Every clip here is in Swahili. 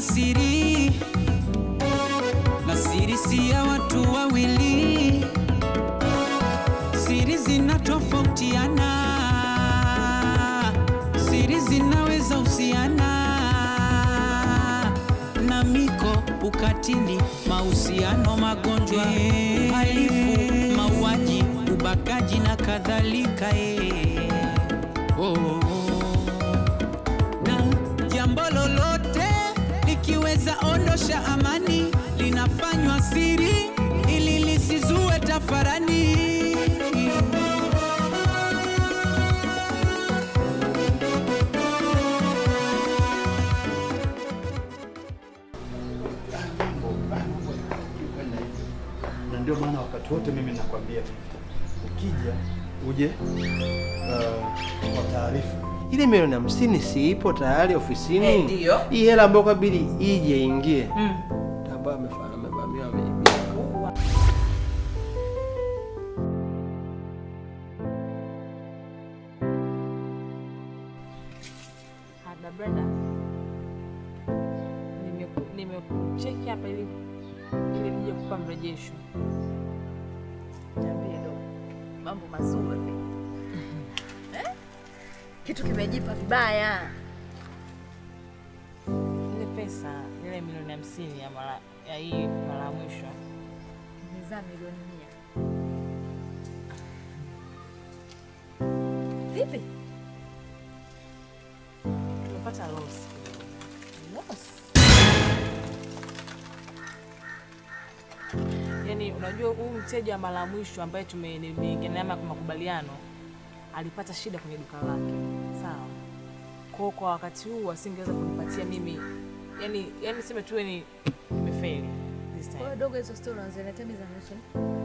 siri, na siri si ya watu wawili. Siri zinatofautiana, siri zinaweza husiana na miko, ukatili, mahusiano, magonjwa, uhalifu, mauaji, ubakaji na kadhalika. eh. Oh. Na jambo lolote likiweza ondosha amani, linafanywa siri ili lisizue tafarani. na ndio maana wakati wote mimi nakwambia ukija uje uh, kwa taarifa. Ile milioni hamsini si ipo tayari ofisini? Eh, ndiyo. Hii hela ambayo kabidi ije ingie, Mm. ambayo amefanya amevamiwa ameibia. Ada Brenda, nimeku- nimekucheki hapa ili ili nije kupa mrejesho. Niambie dogo, mambo mazuri eh? Kitu kimejipa vibaya. Ile pesa ile milioni hamsini ya mara ya hii mara ya mwisho Nimezaa milioni mia. Vipi? tumepata loss. Loss? Yaani unajua huyu mteja wa mara ya mwisho ambaye tume- nimeingia naye kwa makubaliano alipata shida kwenye duka lake, sawa. Kwa kwa wakati huu asingeweza kunipatia mimi, yani yani sema tu ni nimefeli this Kwa hiyo time. dogo, hizo stori unaziletea mimi za nusu.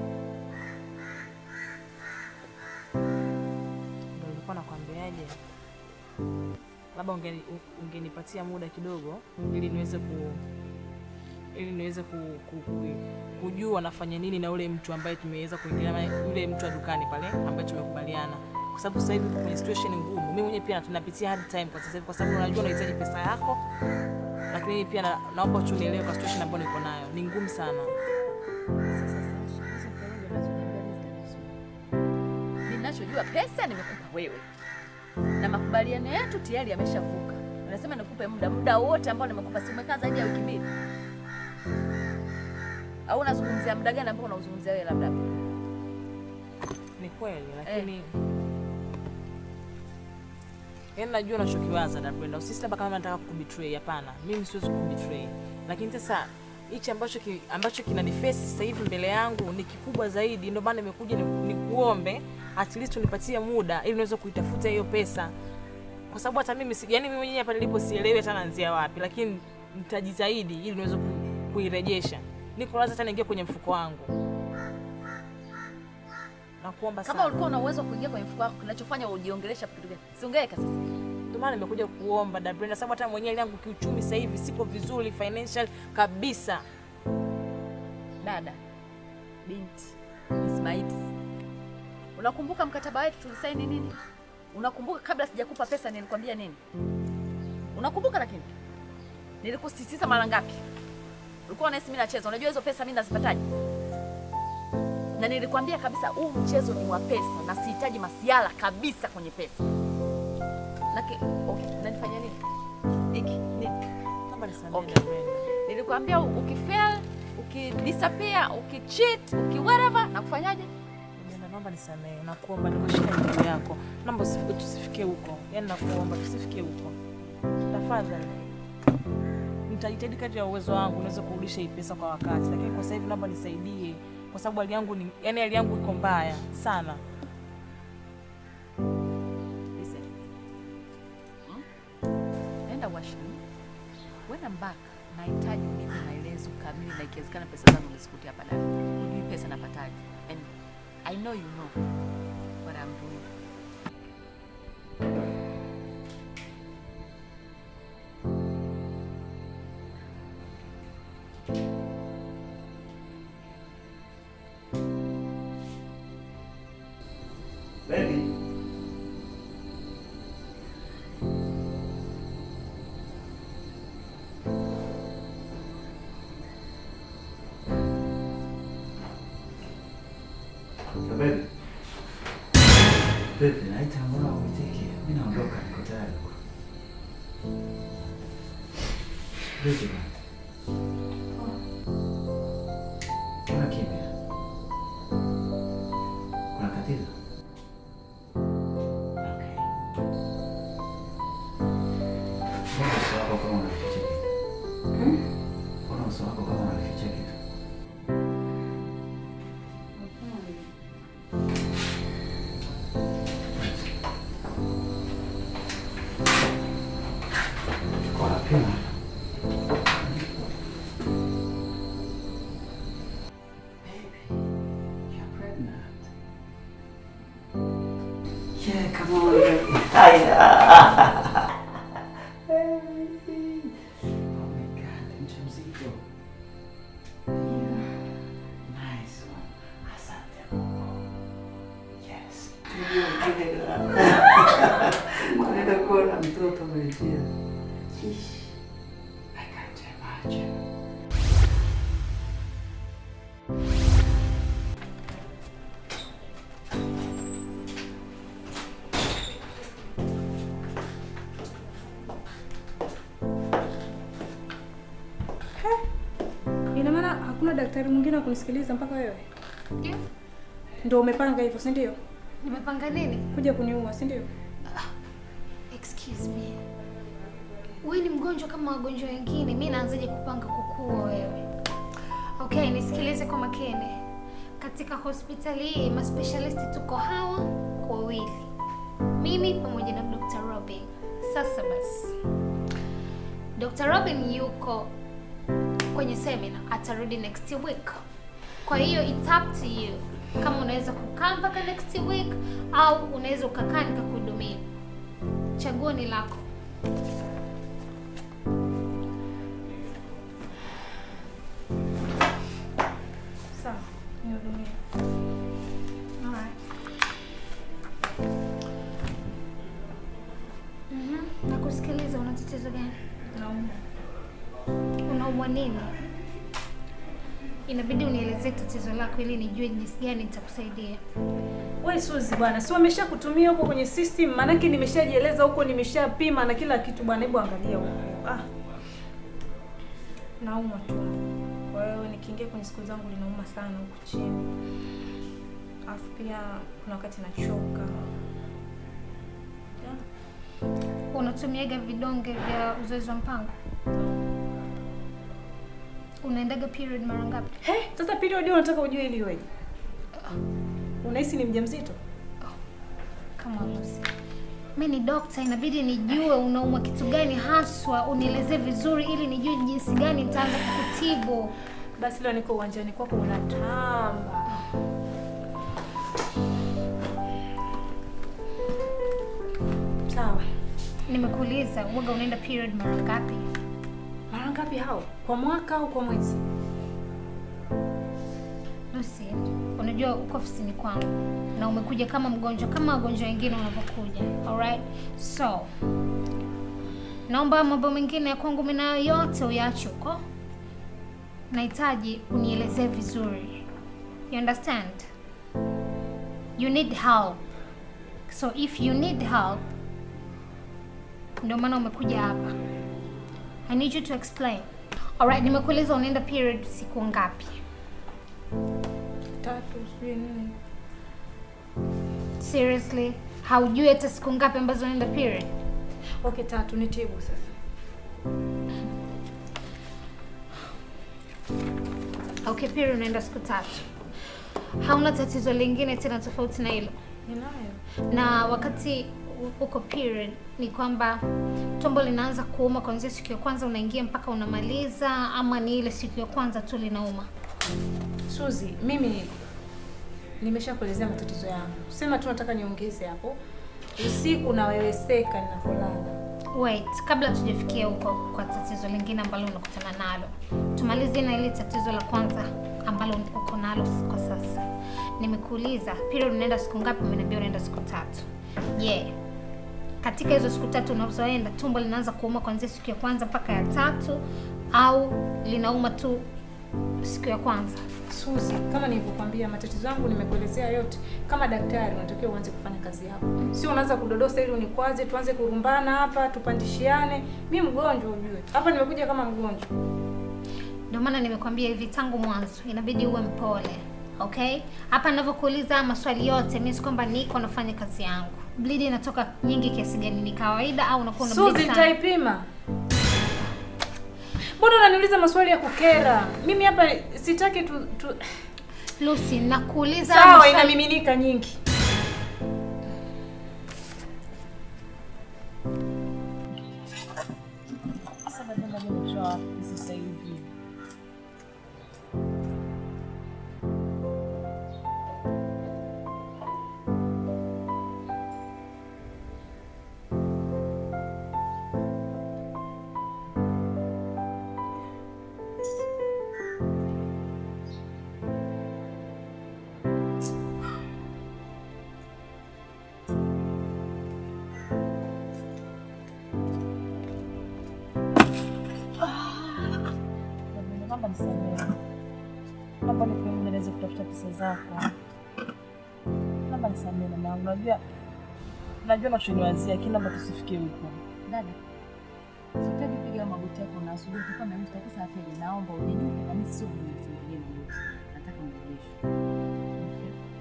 Ndio nilikuwa nakwambiaje, labda ungeni- ungenipatia muda kidogo ili niweze ku ili niweze ku, ku, ku, kujua nafanya nini na ule mtu ambaye tumeweza kuingilia naye, yule mtu wa dukani pale ambaye tumekubaliana, kwa sababu sasa hivi tuko kwenye situation ngumu. Mimi mwenyewe pia tunapitia hard time kwa sasa hivi, kwa sababu unajua unahitaji pesa yako, lakini pia na, naomba tu nielewe kwa situation ambayo niko nayo ni ngumu sana. Sasa Sasha, hizo porojo unazoniambia mimi zitanihusu. Ninachojua pesa nimekupa wewe, na makubaliano yetu tayari yameshavuka. Unasema nikupe muda, muda wote ambao nimekupa, si umekaa zaidi ya wiki mbili? Au unazungumzia muda gani ambao unauzungumzia wewe labda? Ni kweli lakini yaani najua unachokiwaza Dabrenda, usisi labda kama nataka kukubetray. Hapana, mimi siwezi kukubetray, lakini sasa hichi ambacho ki, ambacho kinanifesi sasa hivi mbele yangu ni kikubwa zaidi, ndio maana nimekuja ni- nikuombe at least unipatie muda ili niweze kuitafuta hiyo pesa, kwa sababu hata mimi si- yaani mimi mwenyewe hapa nilipo sielewi hata naanzia wapi, lakini nitajitahidi ili niweze ku- kuirejesha. Niko lazima hata niingie kwenye mfuko wangu. Nakuomba sana. Kama ulikuwa una uwezo wa kuingia kwenye mfuko wako, kinachofanya ujiongelesha kitu gani? Siongeke sasa. Ndio maana nimekuja kuomba da Brenda, sababu hata mwenyewe yangu kiuchumi sasa hivi siko vizuri financial kabisa. Dada, binti, Miss Maips, unakumbuka mkataba wetu tulisaini nini? Unakumbuka kabla sijakupa pesa nilikwambia nini? Unakumbuka? Lakini nilikusisitiza mara ngapi? Ulikuwa unahisi mimi nacheza. Unajua hizo pesa mimi nazipataje? Na nilikwambia kabisa huu mchezo ni wa pesa na sihitaji masiala kabisa kwenye pesa. Lakini okay, unanifanya nini? Hiki nini? Naomba nisamehe Okay. da Brenda. Nilikwambia ukifail, ukidisappear, ukicheat, ukiwhatever na kufanyaje? Brenda, naomba nisamehe, nakuomba nikushika miguu yako. Naomba usifike, tusifike huko. Yaani nakuomba tusifike huko. Tafadhali. Nitajitahidi kadri ya uwezo wangu niweze kurudisha hii pesa kwa wakati, lakini kwa sasa hivi naomba nisaidie kwa sababu hali yangu ni yaani hali yangu iko mbaya sana. Listen. Hmm? Nenda washroom. When I'm back, nahitaji unipe maelezo kamili na ikiwezekana pesa zangu nizikute hapa ndani. Hujui pesa napataje. And I know you know what I'm doing. Baby. tayari. Vipi bwana? Kuna kimya? Kuna tatizo? Okay. Mbona uso wako kama unaficha kitu? Mbona uso wako kama unaficha kitu? Kwa napima. Baby, you're pregnant. Yeah, come on, baby. Hiya. Baby. Oh my God, mjamzito. Yeah. Nice one. Asante Mungu. Yes. Naenda kuona mtoto umejia. Ish. I can't imagine. Ina maana hakuna daktari mwingine wa kunisikiliza mpaka wewe? Je, Ndio umepanga hivyo, si ndio? nimepanga nini? Kuja kuniua, si ndio? Excuse me. Wewe ni mgonjwa kama wagonjwa wengine, mi naanzaje kupanga kukuua wewe? Okay, nisikilize kwa makini. Katika hospitali hii maspecialist tuko hawa wawili, mimi pamoja na Dr. Robin. Sasa basi, Dr. Robin yuko kwenye seminar, atarudi next week. Kwa hiyo it's up to you kama unaweza kukaa mpaka next week au unaweza ukakaa nikakuhudumia. Chaguo ni lako. Sawa, nihudumie. Alright. Mhm, nakusikiliza. Una tatizo gani? Naumwa. Unaumwa nini? Inabidi unielezee tatizo lako ili nijue jinsi gani nitakusaidia. Wewe Suzi bwana, si wamesha kutumia huko kwenye system, maanake nimeshajieleza huko, nimeshapima na kila kitu bwana. Hebu angalia huko. Ah. Naumwa tu. Kwa hiyo nikiingia kwenye siku zangu linauma sana huku chini. Alafu pia kuna wakati nachoka. Yeah. Unatumiaga vidonge vya uzazi wa mpango? Unaendaga period mara ngapi? He, sasa period hiyo unataka ujue ili iweje? Unahisi ni mjamzito? Kama Lucy. Mi ni dokta, inabidi nijue unaumwa kitu gani haswa, unielezee vizuri ili nijue jinsi gani nitaanza kukutibu. Basi leo niko uwanjani kwako unatamba. Sawa. Nimekuuliza uoga unaenda period mara ngapi? Mara ngapi hao? Kwa mwaka au kwa mwezi? Lucy, unajua uko ofisini kwangu na umekuja kama mgonjwa kama wagonjwa wengine wanavyokuja. Alright? So, naomba mambo mengine ya kwangu mimi nayo yote uyaache huko. Nahitaji unielezee vizuri. You understand? You need help. So if you need help, ndio maana umekuja hapa. I need you to explain. Alright, nimekuuliza unaenda period siku ngapi? Tatu, sijui nini. Seriously? Haujui hata siku ngapi ambazo unaenda period? Okay, tatu nitibu sasa. Okay, period unaenda siku tatu. Hauna tatizo lingine tena tofauti na hilo? Ninayo. Na wakati u- uko period ni kwamba tumbo linaanza kuuma kuanzia siku ya kwanza unaingia mpaka unamaliza, ama ni ile siku ya kwanza tu linauma? Suzi, mimi nimeshakuelezea matatizo yangu. Sema tu nataka niongeze hapo. Usiku naweweseka ninapolala. Wait, kabla tujafikia huko kwa tatizo lingine ambalo unakutana nalo, tumalize na ile tatizo la kwanza ambalo uko nalo kwa sasa. Nimekuuliza period unaenda siku ngapi? Umeniambia unaenda siku tatu. Je, yeah. katika hizo siku tatu unazoenda tumbo linaanza kuuma kuanzia siku ya kwanza mpaka ya tatu, au linauma tu siku ya kwanza. Suzi, kama nilivyokuambia matatizo yangu nimekuelezea yote. Kama daktari unatakiwa uanze kufanya kazi yako, sio unaanza kudodosa ili unikwaze, tuanze kurumbana hapa, tupandishiane. Mi mgonjwa ujue, hapa nimekuja kama mgonjwa. Ndio maana nimekwambia hivi tangu mwanzo, inabidi uwe mpole. Okay? Hapa ninavyokuuliza maswali yote, mimi si kwamba niko nafanya kazi yangu. Bleed inatoka nyingi kiasi gani? Ni kawaida au unakuwa una bleed Suzi, sana? nitaipima. Mbona unaniuliza maswali ya kukera? Mimi hapa sitaki tu, tu... Lucy, nakuuliza Sawa, maswali- inamiminika nyingi. Sasa napenda mimi kutoa wapi sasa hivi? Jamani, Naomba nisamehe. Naomba nikuendeleze kutafuta pesa zako. Naomba nisamehe mama yangu. Najua najua unachoniwazia, lakini naomba tusifikie huko. Dada, sitaki piga magoti yako na asubuhi kwa na mimi pesa afya. Naomba uninyuke na mimi sio mwenye magoti. Nataka mrejesho.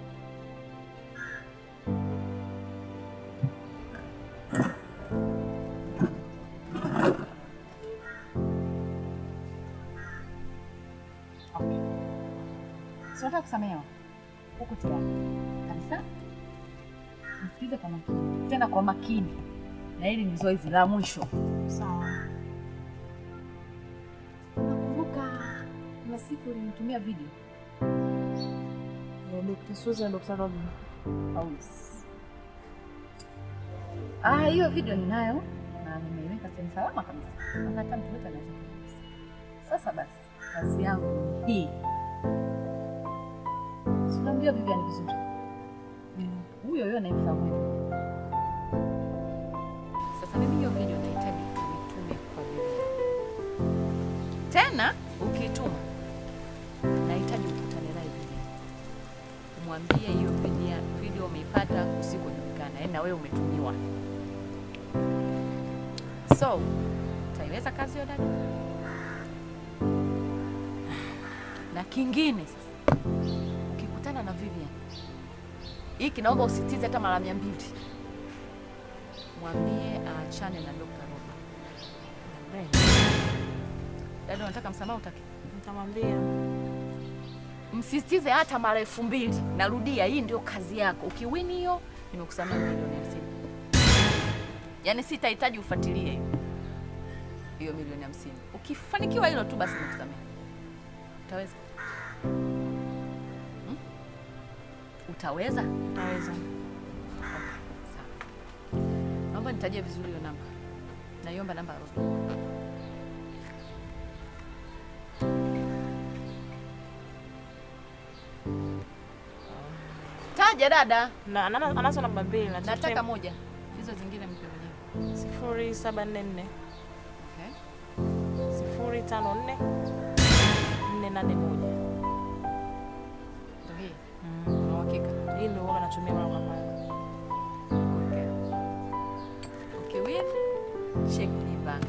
Okay. Si unataka kusamehewa? Huko tayari. Kabisa? Nisikize kwa makini. Tena kwa makini. Na hili ni zoezi la mwisho. Sawa. Unakumbuka kuna siku ulinitumia video Ya Dr. Susan na Dr. Robin. Paulus. Ah, hiyo video ninayo na nimeiweka sehemu salama kabisa. Maana hata mtu yote anaweza kuigusa. Sasa basi, kazi yangu ni hii. Si unamjua Vivian vizuri? Huyo huyo anayemfahamu wewe. Sasa mimi hiyo video nahitaji nitume kwa Vivian. Tena ukiituma nahitaji ukutane naye Vivian. Umwambie hiyo video, video umeipata usikojulikana, yaani na wewe umetumiwa. So, utaiweza kazi hiyo dada? Na kingine sasa, ukikutana na Vivian, hiki naomba usitize hata mara mia mbili, mwambie aachane na Dr. Robert. Dada, unataka msamaha utaki? Nitamwambia. Msisitize hata mara elfu mbili. Narudia, hii ndio kazi yako. Ukiwini hiyo, nimekusamea milioni hamsini. Yaani sitahitaji ufuatilie hiyo hiyo milioni hamsini. Ukifanikiwa hilo tu, basi nimekusamea. Utaweza? Hmm? Utaweza? Utaweza. Sawa. Naomba nitajie vizuri hiyo namba. Naiomba namba ya Robin. Taja dada. Na ana- anazo namba mbili na Nataka moja. Hizo zingine mpe mwenyewe. sifuri saba nne nne Okay. sifuri tano nne nne nane moja. Ndio hii. Una uhakika? Hii ndio huwa natumia mara kwa mara. Okay. Okay, win. Check me back.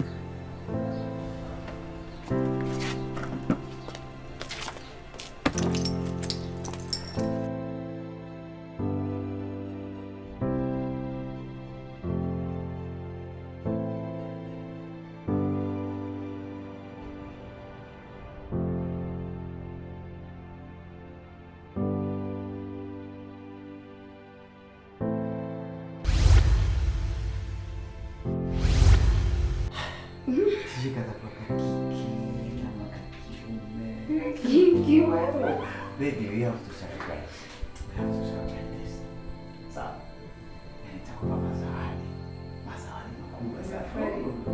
Sijui katakuwa kakiki ama kakiume. Kiki wewe. Baby, we have to celebrate. We have to celebrate this. Sawa. Na nitakupa mazawadi. Mazawadi makubwa sana.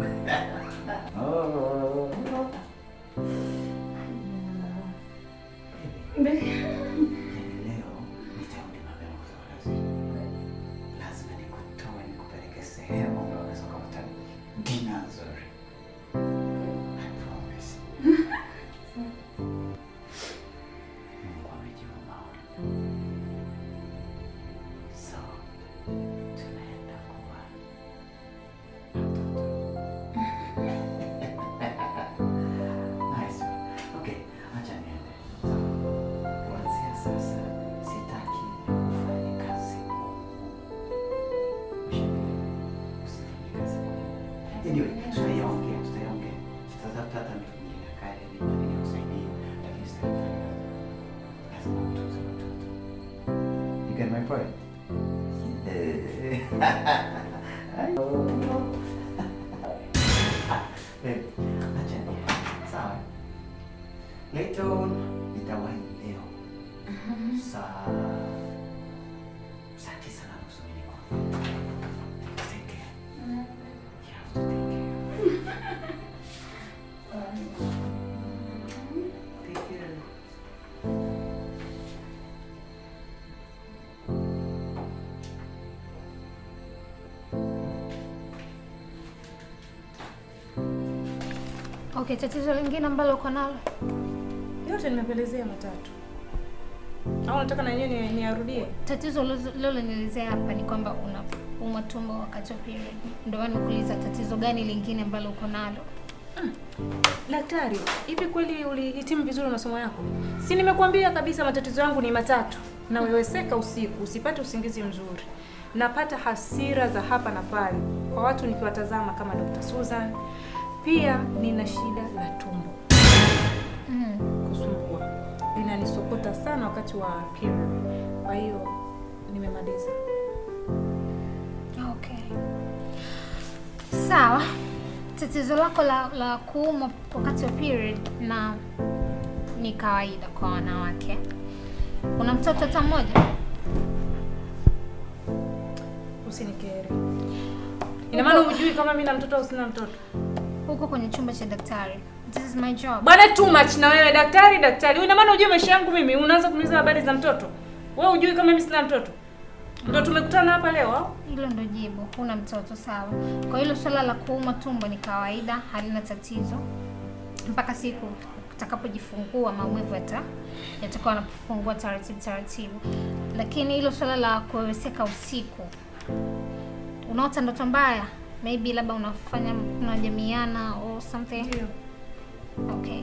Oh. Yaani leo nitarudi mapema kutoka kazini. Lazima nikutoe nikupeleke sehemu ambayo unaweza kupata dinner nzuri. I promise. Anyway, tutayaongea, tutayaongea. Tutatafuta hata mtu mwingine akae ili ili akusaidie, lakini sitafanya kazi. Lazima utunze mtoto. You get my point? Eh. I know. Babe, acha niende. Sawa? Later on, nitawahi leo. Saa saa tisa na nusu nilikuwa. Take care. You have to take care. Take care. Okay, tatizo lingine ambalo uko nalo Yote nimekuelezea matatu. Au unataka na yenyewe ni- niarudie? tatizo lilonielezea hapa ni kwamba unaumwa tumbo wakati wa period. Ndio maana nikuuliza tatizo gani lingine ambalo uko nalo. Daktari, hivi kweli ulihitimu vizuri masomo yako? Si nimekuambia kabisa matatizo yangu ni matatu. Naweweseka usiku, usipate usingizi mzuri. Napata hasira za hapa na pale kwa watu nikiwatazama kama Dr. Susan. Pia nina shida la tumbo Mm. kusumbua, linanisokota sana wakati wa period. Kwa hiyo nimemaliza. Okay. Sawa. Tatizo lako la, la kuumwa wakati wa period na ni kawaida kwa wanawake. Una mtoto hata mmoja? Usinikere. Ina maana hujui kama mimi na mtoto au sina mtoto? Huko kwenye chumba cha daktari. This is my job. Bwana too much na wewe daktari daktari. Ina maana hujui maisha yangu mimi, unaanza kuniuliza habari za mtoto. Wewe hujui kama mimi sina mtoto. Ndio tumekutana hapa leo au? Hilo ndo jibu. Huna mtoto sawa. Kwa hilo swala la kuumwa tumbo ni kawaida, halina tatizo. Mpaka siku utakapojifungua maumivu yata yatakuwa yanapungua taratibu taratibu. Lakini hilo swala la kuweweseka usiku, unaota ndoto mbaya, maybe labda unafanya unajamiana or something. Ndio. Okay.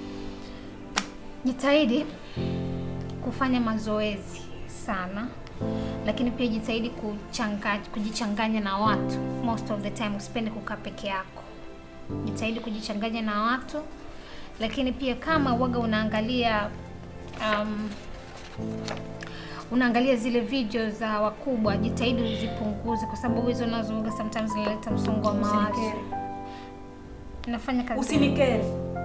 Jitahidi kufanya mazoezi sana, lakini pia jitahidi kuchanga, kujichanganya na watu most of the time. Usipende kukaa peke yako, jitahidi kujichanganya na watu, lakini pia kama waga unaangalia um, unaangalia zile video za wakubwa, jitahidi uzipunguze, kwa sababu hizo nazo waga sometimes zinaleta msongo wa mawazo. Usinikere. Nafanya kazi Usinikere.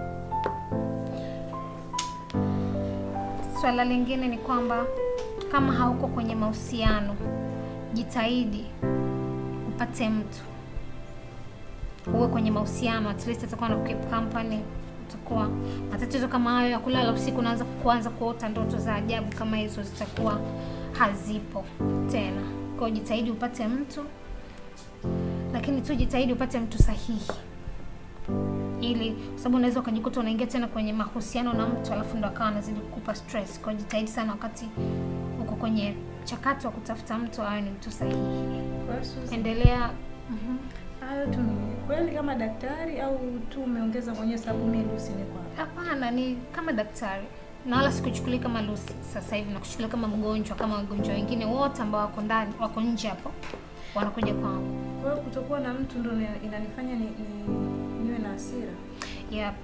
Swala lingine ni kwamba kama hauko kwenye mahusiano, jitahidi upate mtu uwe kwenye mahusiano, at least atakuwa na keep company. Utakuwa matatizo kama hayo ya kulala usiku, unaanza kuanza kuota ndoto za ajabu kama hizo, zitakuwa hazipo tena. Kwa hiyo jitahidi upate mtu, lakini tu jitahidi upate mtu sahihi ili kwa sababu unaweza ukajikuta unaingia tena kwenye mahusiano na mtu alafu ndo akawa anazidi kukupa stress. Kwa hiyo jitahidi sana wakati uko kwenye mchakato wa kutafuta mtu awe ni mtu sahihi. Kwa hiyo Susan, Endelea. Mhm. hayo tu ni kweli kama daktari au tu umeongeza mwenyewe sababu mimi Lucy niko hapa. Hapana, ni kama daktari na wala sikuchukulia kama Lucy sasa hivi, nakuchukulia kama mgonjwa, kama wagonjwa wengine wote ambao wako ndani, wako nje hapo, wanakuja kwangu. Kwa hiyo kutokuwa na mtu ndio ina- inanifanya ni, ni, niwe na hasira. Yep.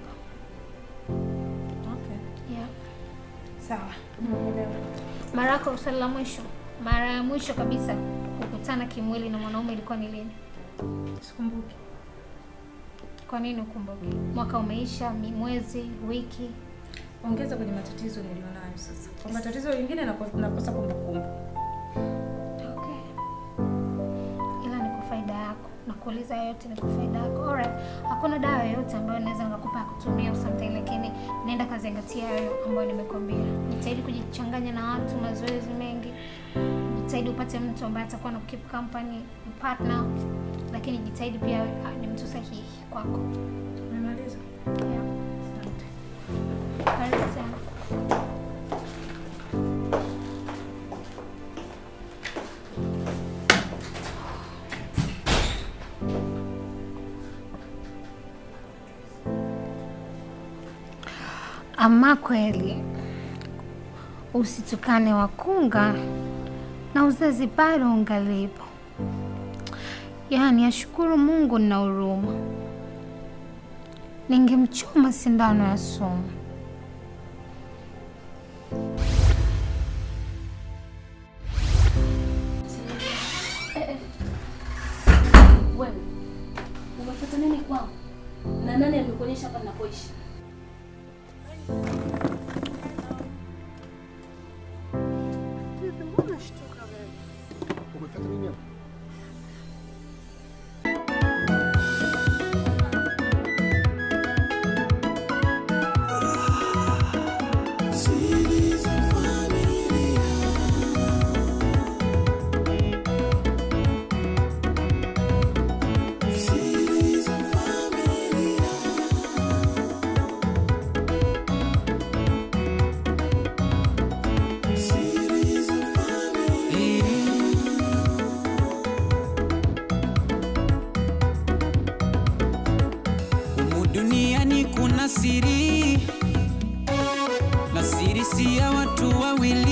Okay. Yep. Sawa. Nimeelewa. Mara yako swali la mwisho, mara ya mwisho kabisa kukutana kimwili na mwanaume ilikuwa ni lini? Sikumbuki. Kwa nini ukumbuke? Mwaka umeisha, mi- mwezi, wiki? Ongeza kwenye matatizo nilionayo sasa. Kwa matatizo lingine nako- nakosa kumbukumbu. Okay. Ila ni kwa faida yako. Nakuuliza yote ni kwa faida yako. Alright. Hakuna dawa yoyote ambayo naweza nikakupa ya kutumia au something, lakini nenda kazingatia hayo ambayo nimekwambia. Jitahidi kujichanganya na watu, mazoezi mengi. Jitahidi upate mtu ambaye atakuwa na keep company, partner, lakini jitahidi pia awe- ni mtu sahihi kwako. Umemaliza? Yeah. Asante. Karibu tena. Ama kweli usitukane wakunga na uzazi bado ungalipo. Yaani ashukuru Mungu nina huruma. Ningemchoma sindano ya sumu. Wewe umefuata nini kwangu? Na nani amekuonyesha hapa ninapoishi? Humu duniani kuna siri, na siri si ya watu wawili.